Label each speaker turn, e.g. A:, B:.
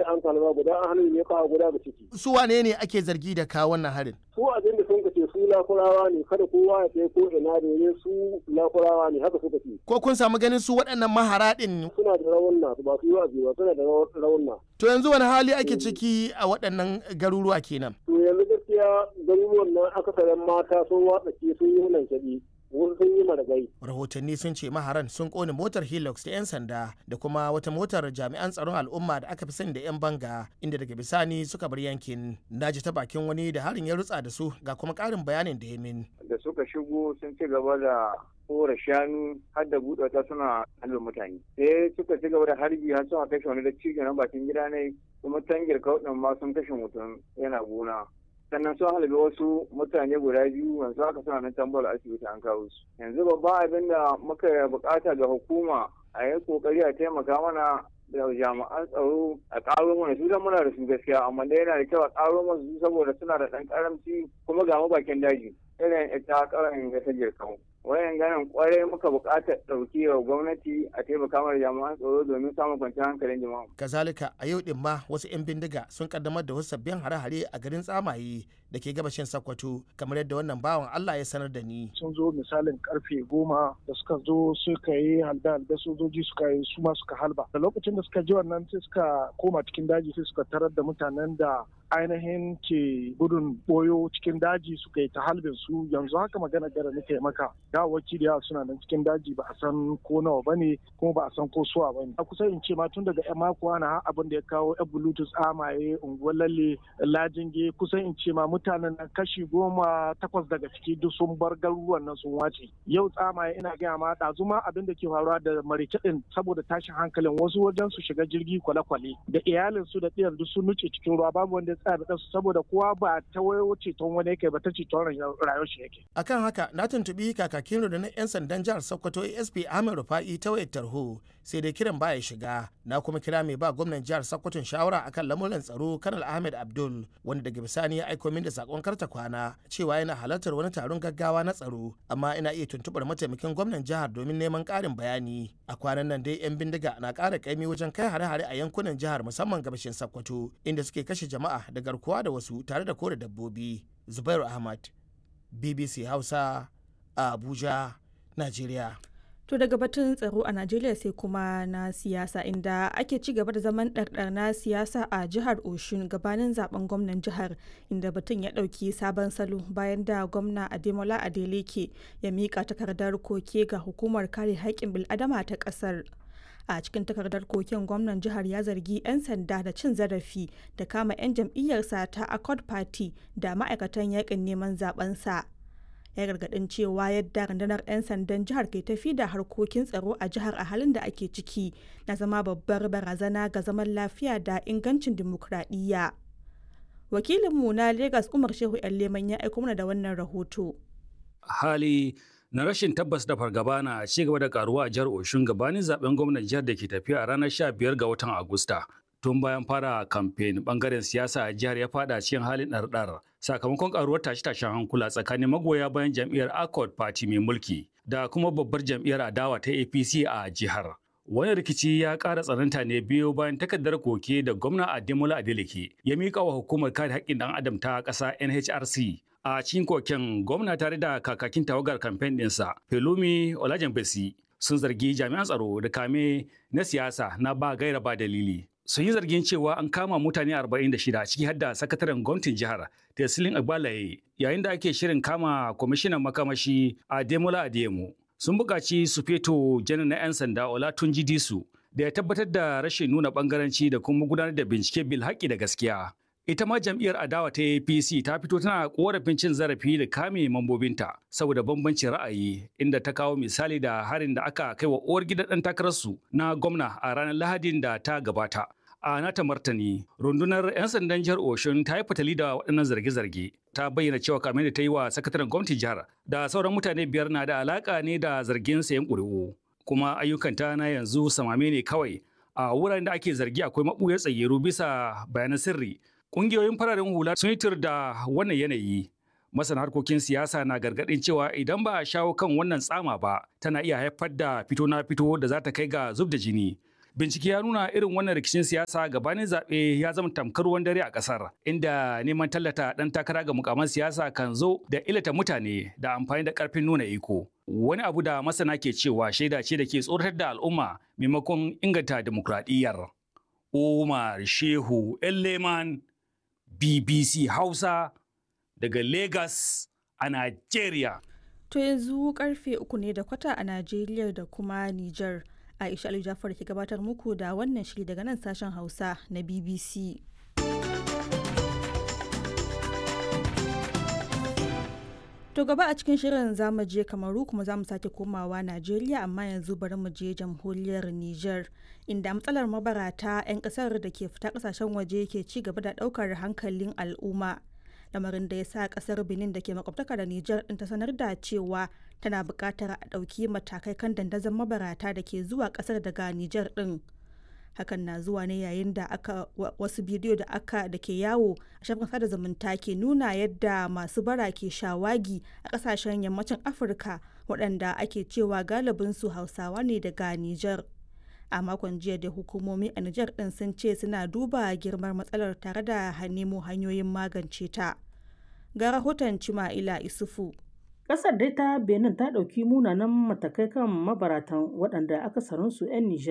A: an kalma guda an halin ne kawo guda da ciki
B: su wane ne ake zargi da kawo wannan harin
A: su abin da sun kace su lakurawa ne kada kowa ya kai ko ina domin su lakurawa ne haka suka ce
B: ko kun samu ganin su waɗannan mahara ɗin
A: suna da rawunna ba su yi wa'azi ba suna da rawunna
B: to yanzu wani hali ake ciki a waɗannan garuruwa kenan
A: to yanzu gaskiya garuruwan nan akasarin mata sun watsa ke sun yi hunan shaɗi wasu sun yi maragai.
B: rahotanni sun ce maharan sun kone motar hilux ta 'yan sanda da kuma wata motar jami'an tsaron al'umma da aka fi sani da 'yan banga inda daga bisani suka bar yankin naji ta bakin wani da harin ya rutsa da su ga kuma karin bayanin da ya min
C: da suka shigo sun ci gaba da kora shanu har da buɗe ta suna halin mutane sai suka ci gaba da harbi har suna kashe wani da cikin na bakin gida ne kuma tangir kauɗin ma sun kashe mutum yana gona sannan sun halabi wasu mutane guda biyu yanzu haka suna nan tambar asibiti an kawo su yanzu babban abin da muka bukata ga hukuma a yi kokari a taimaka mana da jami'an tsaro a ƙaro mana su dan muna da su gaskiya amma dai yana da kyau a ƙaro mana su saboda suna da ɗan ƙaramci kuma ga bakin daji irin ita ƙaran ga ta jirkan wayan ganin kwarai muka buƙatar ɗauki wa gwamnati a taimaka mana jami'an tsaro domin samun kwanciyar hankalin jama'a.
B: kazalika a yau din ma wasu 'yan bindiga sun kaddamar da wasu sabbin hare-hare a garin tsamaye da ke gabashin Sokoto kamar yadda wannan bawan Allah ya sanar da ni.
D: Sun zo misalin karfe goma da suka zo suka yi halda halda sojoji suka yi su ma suka halba. Da lokacin da suka ji wannan sai suka koma cikin daji sai suka tarar da mutanen da ainihin ke gudun boyo cikin daji suka yi ta halbin su yanzu haka magana gara nake maka gawawaki da yawa suna nan cikin daji ba a san ko nawa ba ne kuma ba a san ko suwa ba ne a kusa in ce ma tun daga yan mako ana abin da ya kawo yan bluetooth amaye unguwar lalle lajinge kusan in ce ma mutanen nan kashi goma takwas daga ciki duk sun bar garuruwan nan sun wace yau tsamaye ina gaya ma ɗazu ma abin da ke faruwa da marice ɗin saboda tashin hankalin wasu wajen su shiga jirgi kwale-kwale da iyalin su da ɗiyar duk sun nuce cikin ruwa babu wanda ya tsaya da su saboda kowa ba ta wayo ceton wani yake ba ta ceton rayuwar shi yake.
B: akan haka na tuntuɓi kakakin rundunar 'yan sandan jihar sokoto asp ahmed rufa'i ta wayar tarho sai dai kiran baya shiga na kuma kira mai ba gwamnan jihar sokoton shawara akan lamuran tsaro kanal ahmed abdul wanda daga bisani ya aiko min da sakon karta kwana cewa yana halartar wani taron gaggawa na tsaro amma ina iya tuntuɓar mataimakin gwamnan jihar domin neman ƙarin bayani a kwanan nan dai 'yan bindiga na ƙara kaimi wajen kai hare-hare a yankunan jihar musamman gabashin sokoto inda suke kashe jama'a da garkuwa da wasu tare da kore dabbobi zubairu ahmad bbc hausa a abuja najeriya
E: To daga batun tsaro a Najeriya sai kuma na siyasa inda ake ci gaba da zaman ɗarɗar na siyasa a jihar Oshun gabanin zaben gwamnan jihar inda batun ya ɗauki sabon salo bayan da gwamna Ademola Adeleke ya miƙa takardar koke ga hukumar kare haƙƙin bil'adama ta ƙasar. a cikin takardar koken gwamnan jihar ya zargi 'yan sanda da cin zarafi da kama 'yan jam'iyyarsa ta accord party da ma'aikatan yakin neman zabensa ya gargadin cewa yadda rundunar 'yan sandan jihar ke tafi da harkokin tsaro a jihar a halin da ake ciki na zama babbar barazana ga zaman lafiya da ingancin dimokuraɗiyya wakilinmu na lagos umar shehu yan leman ya aiko mana da wannan rahoto
F: hali na rashin tabbas da fargaba na ci gaba da karuwa a jihar Oshun gabanin zaben gwamnan jihar da ke tafiya a ranar 15 ga watan Agusta. Tun bayan fara kamfen bangaren siyasa a jihar ya fada cikin halin ɗarɗar sakamakon karuwar tashe-tashen hankula tsakanin magoya bayan jam'iyyar Accord Party mai mulki da kuma babbar jam'iyyar adawa ta APC a jihar. Wani rikici ya ƙara tsananta ne biyo bayan takardar koke da gwamna Ademola Adeleke ya miƙa wa hukumar kare haƙƙin ɗan adam ta ƙasa NHRC a cikin koken gwamna tare da kakakin tawagar kamfen ɗinsa Pelumi Olajenbesi sun zargi jami'an tsaro da kame na siyasa na ba gaira ba dalili. Sun yi zargin cewa an kama mutane 46 ciki har da sakataren gwamnatin jihar Tesilin Agbalaye yayin da ake shirin kama kwamishinan makamashi Ademola Adeyemo. Sun buƙaci su feto janar na 'yan sanda Olatunji Disu da ya tabbatar da rashin nuna ɓangaranci da kuma gudanar da bincike bil haƙƙi da gaskiya. Ita ma jam'iyyar adawa ta APC ta fito tana korafin cin zarafi da kame mambobinta saboda bambancin ra'ayi inda ta kawo misali da harin da aka kai wa uwar gidan ɗan takararsu na gwamna a ranar Lahadin da ta gabata. A nata martani, rundunar 'yan sandan jihar Oshun ta yi fatali da waɗannan zarge-zarge. Ta bayyana cewa kamar da ta yi wa sakataren gwamnatin jihar da sauran mutane biyar na da alaƙa ne da zargin sayan ƙuri'u. Kuma ayyukanta na yanzu samame ne kawai. A wuraren da ake zargi akwai maɓuyar tsayyaru bisa bayanan sirri Ƙungiyoyin fararen hula sun yi da wannan yanayi. Masana harkokin siyasa na gargaɗin cewa idan ba a shawo kan wannan tsama ba, tana iya haifar da fito na fito da za ta kai ga zub da jini Bincike ya nuna irin wannan rikicin siyasa gabanin zaɓe ya zama tamkar ruwan dare a ƙasar, inda neman tallata ɗan takara ga mukaman siyasa kan zo da ilata mutane da amfani da ƙarfin nuna iko. Wani abu da masana ke cewa shaida ce da ke tsoratar da al'umma maimakon inganta dimokuraɗiyyar. Umar Shehu Elleman, BBC Hausa, daga Lagos a Najeriya.
E: To yanzu karfe uku ne da kwata a Najeriya da kuma Nijar. Aisha Ali Jafar ke gabatar muku da wannan shiri daga nan sashen Hausa na BBC. To gaba a cikin shirin zamu je Kamaru kuma zamu sake komawa Najeriya amma yanzu bari mu je jamhuriyar Nijar inda matsalar mabarata 'yan kasar da ke fita kasashen waje ke ci gaba da daukar hankalin al'umma. lamarin da ya sa kasar benin da ke makwabtaka da nijar din ta sanar da cewa tana buƙatar a ɗauki matakai kan dandazon mabarata da ke zuwa kasar daga nijar din hakan na zuwa ne yayin da aka wasu bidiyo da aka da ke yawo a shafin sada zumunta ke nuna yadda masu bara ke shawagi a kasashen yammacin afirka waɗanda ake cewa galibin su hausawa ne daga nijar a makon jiya da hukumomi a Nijar din sun ce suna duba girmar matsalar tare da nemo hanyoyin magance ta. Ga rahoton Cima'ila Isufu.
G: Ƙasar dai ta Benin ta ɗauki munanan matakai kan mabaratan waɗanda akasarinsu 'yan Nijar